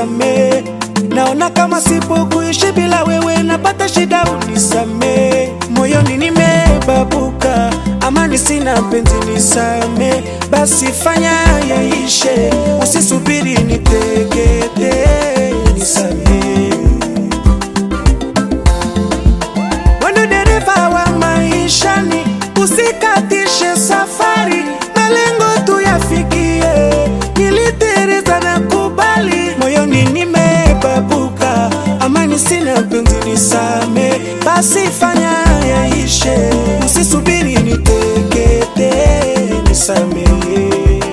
unisamee. Naona kama sipo kuishi bila wewe, napata shida, unisamee. Moyoni nimebabuka, amani sina, penzi nisamee. Basi fanya yaishe, usisubiri nitegete, nisamee. Wendo dereva wa maishani, usikatishe safari, malengo tuyafikie. Nilitereza na kubali, moyoni nimebabuka, amani sina, penzi nisame. Basi fanya yaishe, usisubiri nitekete, nisamehe.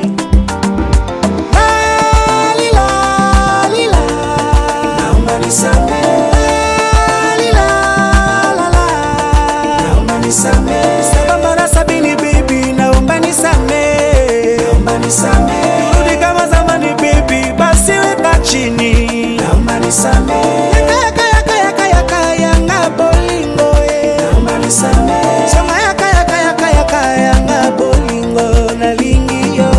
Lalila, lila, naomba nisamehe. Lalila, lala, naomba nisamehe. Saba mara sabini baby, naomba nisamehe. Naomba nisamehe. Turudi kama zamani baby, basi weka chini. Naomba nisamehe. Yaka yaka yaka yaka yanga bolingo eh. Naomba nisamehe. Sema yaka yaka yaka yaka yanga bolingo na lingio.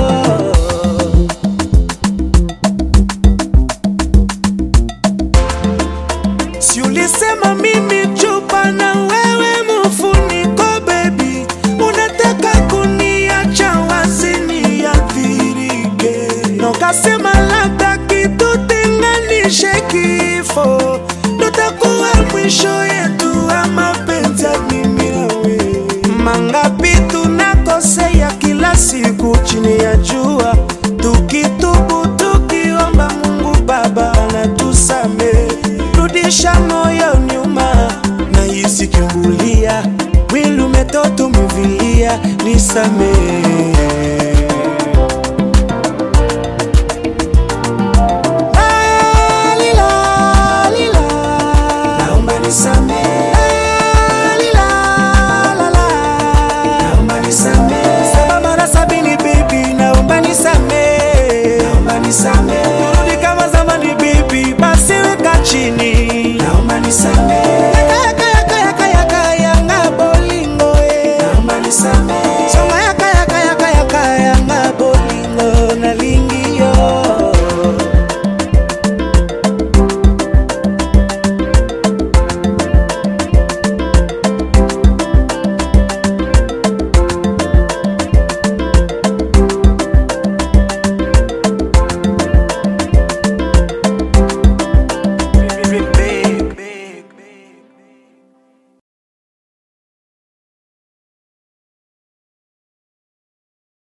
Si ulisema mimi chupa na wewe mfuniko baby, unataka kuniacha wazi niathirike, na ukasema labda kitutenganishe kifo, ndo takuwa mwisho yetu wa mapenzi ya mimi na wewe. Mangapi tunakosea kila siku chini ya jua, tukitubu tukiomba Mungu Baba anatusamehe. Rudisha moyo nyuma na isikimbulia, mwili umetoto umevilia, nisamehe